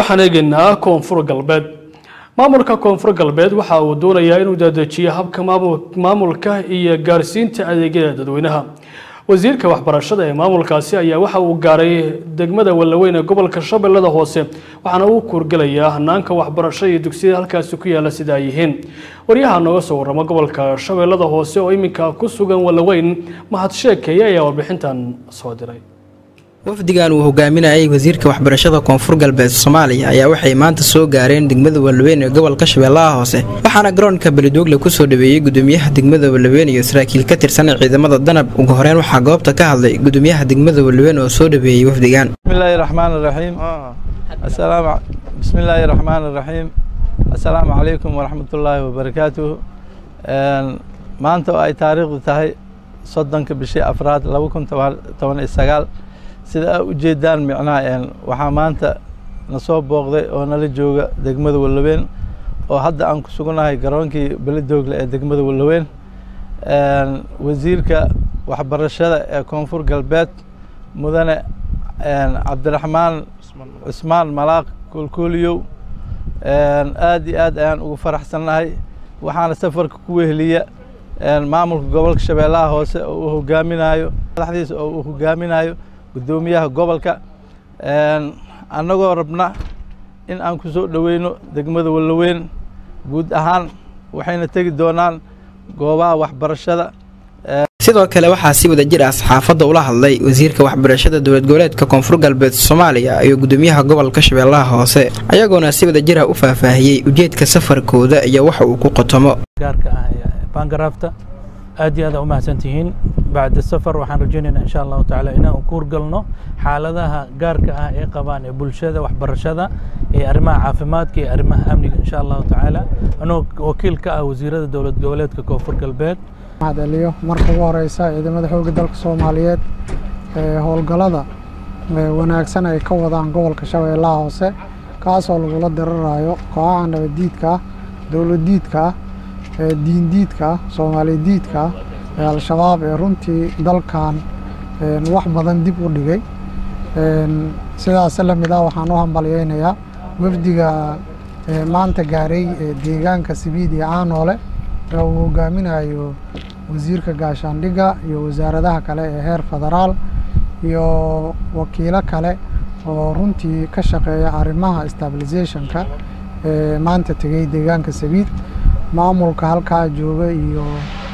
waxaan eegaynaa koonfur galbeed maamulka koonfur galbeed waxa uu doonayaa inuu dadejiyo habka maamulka iyo gaarsiinta adeegyada dadweynaha wasiirka waxbarashada ee maamulkaasi ayaa waxa uu gaaray degmada wallaweyn ee gobolka shabeellada hoose waxaana uu kuurgelayaa hanaanka waxbarasho iyo dugsiyada halkaasi ku yaala sida ay yihiin waryaha nooga soo warrama gobolka shabeellada hoose oo iminka ku sugan wallaweyn mahad sheekeeye ayaa warbixintan soo diray wafdigan uu hogaaminayay wasiirka waxbarashada koonfur galbeed soomaaliya ayaa waxay maanta soo gaareen degmada wallaweyn ee gobolka shabeellaha hoose waxaana garoonka beledoogle kusoo dhaweeyey gudoomiyaha degmada wallaweyn iyo saraakiil ka tirsan ciidamada danab ugu horeyn waxaa goobta ka hadlay gudoomiyaha degmada wallaweyn oo soo dhaweeyey wafdigan bismillaahi raxmaani raxiim bismillaahi raxmaani raxiim assalaamu calaykum waraxmatullaahi wabarakaatuh maanta oo ay taariikhdu tahay soddonka bishii afraad laba kun toban iyo sagaal sida aa ujeedaan micnaha waxaa maanta na soo booqday oo nala jooga degmada wallaweyn oo hadda aan ku sugannahay garoonkii beledoogle ee degmada wallaweyn wasiirka waxbarashada ee koonfur galbeed mudane cabdiraxmaan cusmaan malaaq kulkuuliyow aad iyo aad ayaan ugu faraxsannahay waxaana safarka ku weheliya maamulka gobolka shabeellaha hoose oo uu hogaaminayo madaxdiisa oo uu hogaaminayo guddoomiyaha gobolka annagoo rabna in aan ku soo dhoweyno degmada wallaweyn guud ahaan waxayna tegi doonaan goobaha waxbarashada sidoo kale waxaa si wada jir ah saxaafadda ula hadlay wasiirka waxbarashada dowlad goboleedka koonfur galbeed soomaaliya iyo gudoomiyaha gobolka shabeellaha hoose ayagoona si wada jir ah u faahfaahiyey ujeedka safarkooda iyo waxa uu ku qotomo gaarka ah ee baangaraafta aad iyo aad u mahadsantihiin bacda safar waxaan rajaynaynaa insha allahu tacaala inaan kuurgalno xaaladaha gaarka ah ee qabaan ee bulshada waxbarashada ee arrimaha caafimaadka iyo arrimaha amniga insha allahu tacaala anoo wakiil ka ah wasiirada dowlad goboleedka koonfur galbeed mahadceliyo marka ugu horeysa ciidamada xoogga dalka soomaaliyeed ee howlgallada wanaagsan ay ka wadaan gobolka shabeellaha hoose kaasoo lagula dirarayo kooxaha nabaddiidka ah dowladdiidka ah diindiidka ah soomaaliyadiidka ah ee al-shabaab ee runtii dalkan wax badan dib u dhigay sidaas la mid ah waxaan u hambalyeynayaa wafdiga maanta gaaray deegaanka sibiid iyo caanoole ee uu hogaaminayo wasiirka gaashaandhigga iyo wasaaradaha kale ee heer federaal iyo wakiilo kale oo runtii ka shaqeeya arrimaha stabilisationka ee maanta tegey deegaanka sabiid maamulka halkaa jooga iyo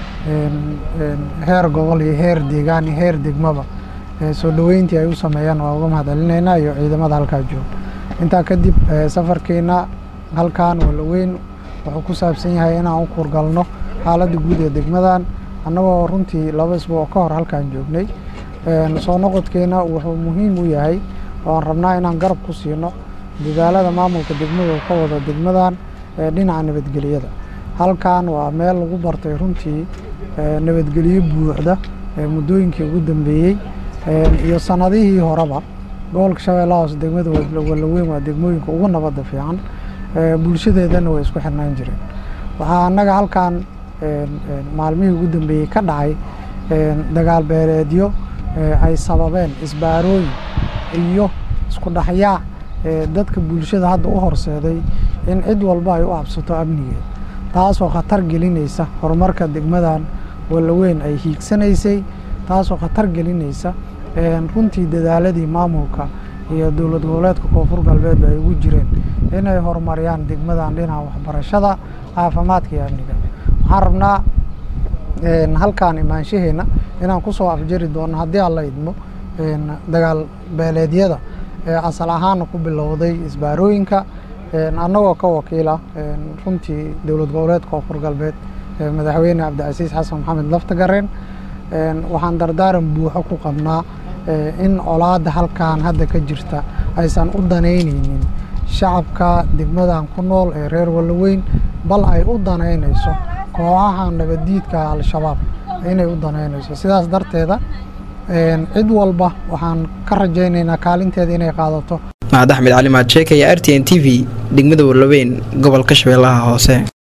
heer gobol iyo heer deegaan iyo heer degmaba soo dhoweyntii ay u sameeyaan waa uga mahadcelinaynaa iyo ciidamada halkaa jooga intaa kadib safarkeena halkan wallaweyn wuxuu ku saabsan yahay inaan u kuurgalno xaaladda guud ee degmadan annagoo runtii laba isbuuc ka hor halkaan joognay soo noqodkeena wuxuu muhiim u yahay ooaan rabnaa inaan garab ku siino dadaalada maamulka degmada ka wado degmadan ee dhinaca nabadgeliyada halkan waa meel lagu bartay runtii nabadgelyo buuxda muddooyinkii ugu dambeeyey iyo sanadihii horeba gobolka shabeellaha hoose degmada wallaweyn waa degmooyinka ugu nabadda fiican bulshadeedana way isku xirnaan jireen waxaa annaga halkan maalmihii ugu dambeeyey ka dhacay dagaal beeleedyo ay sababeen isbaarooyin iyo isku dhexyaac dadka bulshada hadda u horseeday in cid walba ay u cabsato amnigeeda taasoo khatar gelinaysa horumarka degmadan wallaweyn ay hiigsanaysay taasoo khatar gelinaysa runtii dadaaladii maamulka iyo dowlad goboleedka koonfur galbeed ay ugu jireen inay horumariyaan degmadan dhinaca waxbarashada caafimaadka iyo amniga waxaan rabnaa halkaan imaanshaheena inaan kusoo afjari doono haddii aan la idmo dagaal beeleedyada ee asal ahaana ku bilowday isbaarooyinka annagoo ka wakiila runtii dowlad goboleedka koonfur galbeed madaxweyne cabdicasiis xasan maxamed laftagareen waxaan dardaaran buuxo ku qabnaa in colaadda halkan hadda ka jirta aysan u danaynaynin shacabka degmadan ku nool ee reer wallaweyn bal ay u danaynayso kooxaha nabaddiidka al-shabaab inay u danaynayso sidaas darteeda cid walba waxaan ka rajaynaynaa kaalinteeda inay qaadato mahad axmed cali maad sheekaya r t n t v degmada wallaweyn gobolka shabeellaha hoose